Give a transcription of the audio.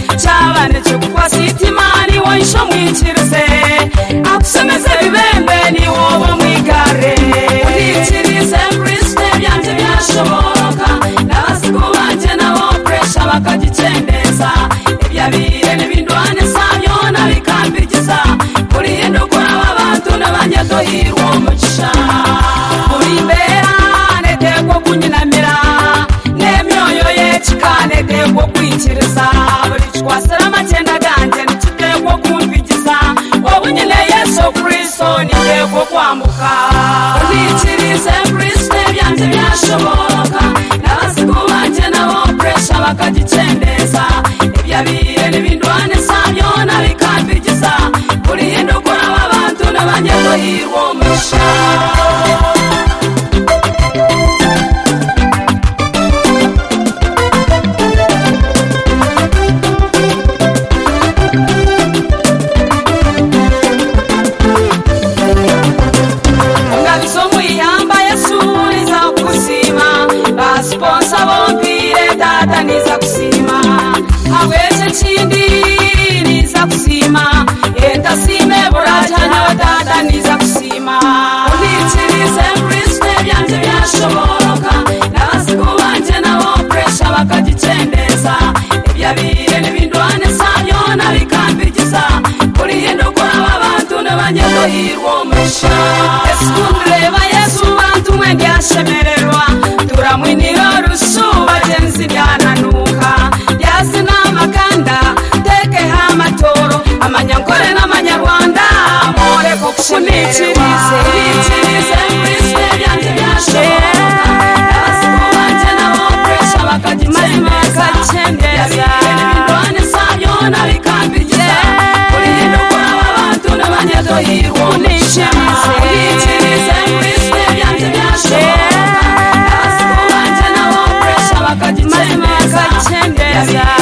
cyane cy'ukwa sitima ni wowe ishomwikirize akusomeze bibembe ni wowe mwigare ubikirize kirisite byanjye byashoboka n'abasigo banjye nabo puresha bakagikendeza ibyo abire n'ibindwane zabyo nabikambirikiza kuri hindukura b'abantu n'abajya duhirwa umugisha buri mbera netegwa kunyinamira n'emyoyo ye kikanetegwa kwikiriza buri twasara amacyenda ganjye ntikitegwa kumvigiza wowe nyine yesu kirisito nitegwa kwambuka ubikirize kirisito byanjye byashoboka n'abasigo banjye nabo puresha bakagikendeza ibyo abire n'ibindwane zabyo nabikambirikiza kuri hindukura b'abantu n'abanyaduhirwa umugisha ngabizo mwiyamba yesu niza kuzima basiponsa bombire data niza kuzima aweze kindi niza kuzima yenda sime buraja nawe data niza kuzima ubikirize kirisite byanjye byashoboka n'abasigo banjye nabo puresha bakagikendeza ibyo abire n'ibindwane zabyo nabikambirikiza kuri hindukura b'abantu n'abanyaduhirwa umugisha yesu kumureba yesu bantu mwende yashemererwa turamwinira rusuba genzi byananuka yazi n'amakanda tekeho amatoro amanyakore n'amanyarwanda more kukunikiriza unikirize kirisite byanjye byashoboka n'abasigo banjye nabo puresha bakagikendeza bakagikendeza. ibindwane zabyo nabikambirikiza kuri hindukura b'abantu n'abanyaduhirwa umugisha ubikirize kirisite byanjye byashoboka n'abasigo banjye nabo puresha bakagikendeza bakagikendeza.